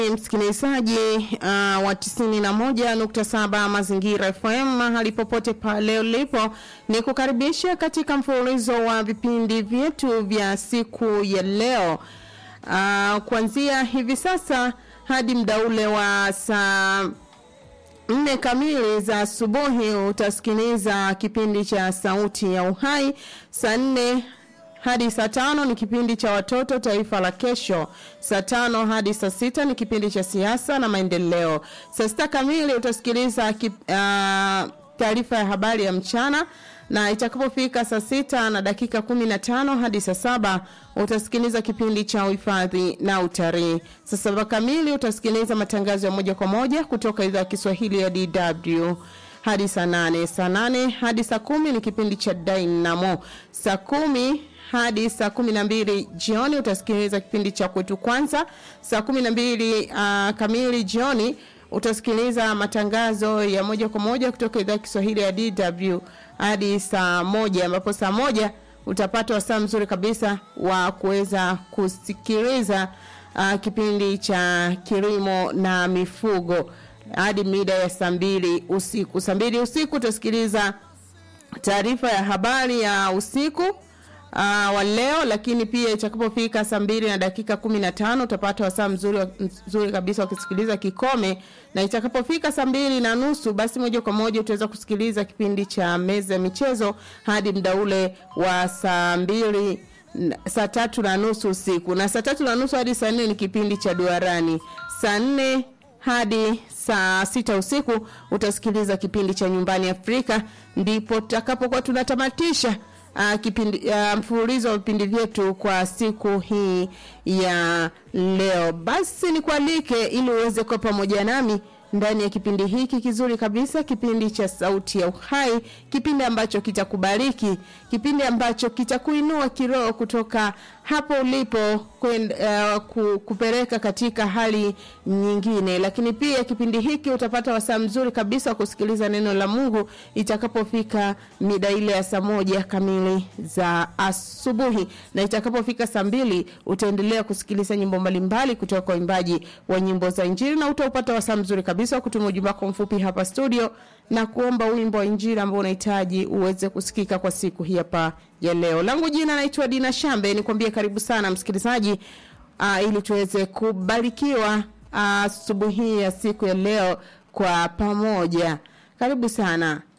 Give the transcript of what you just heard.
msikilizaji uh, wa 91.7 Mazingira FM mahali popote pale ulipo, ni kukaribisha katika mfululizo wa vipindi vyetu vya siku ya leo uh, kuanzia hivi sasa hadi mda ule wa saa nne kamili za asubuhi utasikiliza kipindi cha Sauti ya Uhai. Saa nne hadi saa tano ni kipindi cha watoto taifa la kesho. Saa tano hadi saa sita ni kipindi cha siasa na maendeleo. Saa sita kamili utasikiliza kip, uh, taarifa ya habari ya mchana na itakapofika saa sita na dakika kumi na tano hadi saa saba utasikiliza kipindi cha uhifadhi na utalii. Saa saba kamili utasikiliza matangazo ya moja kwa moja kutoka idhaa ya Kiswahili ya DW hadi saa nane. Saa nane hadi saa kumi ni kipindi cha Dynamo. Saa kumi hadi saa kumi na mbili jioni utasikiliza kipindi cha kwetu kwanza. Saa kumi na mbili uh, kamili jioni utasikiliza matangazo ya moja kwa moja kutoka idhaa ya Kiswahili ya DW hadi saa moja ambapo saa moja utapata wasaa mzuri kabisa wa kuweza kusikiliza uh, kipindi cha kilimo na mifugo hadi mida ya saa mbili usiku. Saa mbili usiku utasikiliza taarifa ya habari ya usiku uh, wa leo, lakini pia itakapofika saa mbili na dakika kumi na tano utapata wasaa mzuri, mzuri kabisa wakisikiliza kikome, na itakapofika saa mbili na nusu basi moja kwa moja utaweza kusikiliza kipindi cha meza ya michezo hadi mda ule wa saa mbili saa tatu na nusu usiku, na saa tatu na nusu hadi saa nne ni kipindi cha duarani. Saa nne hadi saa sita usiku utasikiliza kipindi cha nyumbani Afrika, ndipo tutakapokuwa tunatamatisha uh, kipindi uh, mfululizo wa vipindi vyetu kwa siku hii ya leo. Basi nikualike ili uweze kuwa pamoja nami ndani ya kipindi hiki kizuri kabisa, kipindi cha Sauti ya Uhai, kipindi ambacho kitakubariki, kipindi ambacho kitakuinua kiroho kutoka hapo ulipo kwenda uh, ku, kupeleka katika hali nyingine. Lakini pia kipindi hiki utapata wasaa mzuri kabisa wa kusikiliza neno la Mungu itakapofika mida ile ya saa moja kamili za asubuhi, na itakapofika saa mbili utaendelea kusikiliza nyimbo mbalimbali kutoka kwa waimbaji wa nyimbo za Injili, na utaupata wasaa mzuri kabisa wa kutuma ujumbe wako mfupi hapa studio na kuomba wimbo wa Injili ambao unahitaji uweze kusikika kwa siku hii hapa ya leo. Langu jina naitwa Dina Shambe, nikwambie karibu sana msikilizaji, uh, ili tuweze kubarikiwa asubuhi uh, ya siku ya leo kwa pamoja. Karibu sana.